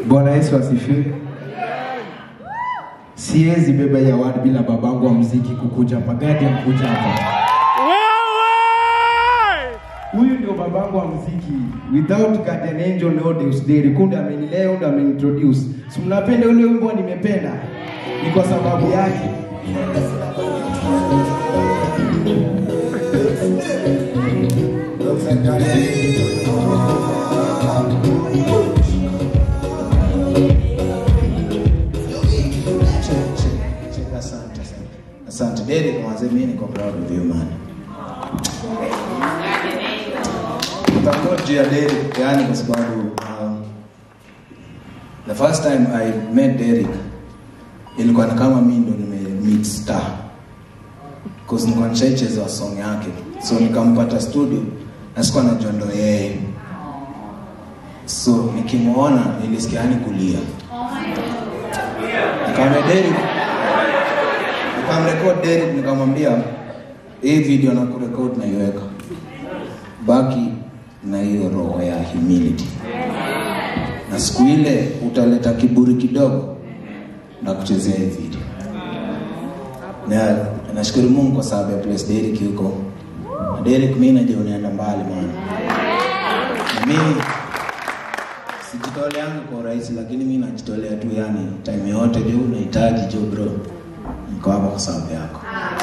Bwana Yesu asifiwe. Siwezi beba ya wadi bila babangu wa muziki kukuja hapa. Gadi amkuja hapa. Huyu ndio babangu wa muziki. Without Guardian Angel no Deus Dei. Kunde amenilea, ndo ameniintroduce. Si mnapenda ule wimbo nimependa? Ni kwa sababu yake. Asante, asante. Asante Derek, mwanzo mimi niko proud of you man. Tutakuwa juu ya Derek yani kwa sababu um, the first time I met Derek ilikuwa ni kama mimi ndo nime meet star. Cause nilikuwa nishaicheza song yake. So nikampata studio na sikuwa najua ndo yeye. So nikimuona nilisikia yani kulia. Nikamwambia Derek, nikamrekod Derek nikamwambia hii video na kurekod naiweka, baki na hiyo roho ya humility, na siku ile utaleta kiburi kidogo na kuchezea hii video. Na nashukuru Mungu kwa sababu ya place Derek yuko. Na Derek, mimi najua unaenda mbali man. Na mimi sijitoleangu kwa urahisi, lakini mimi najitolea tu, yani time yote juu unahitaji juu bro, niko hapa kwa sababu yako.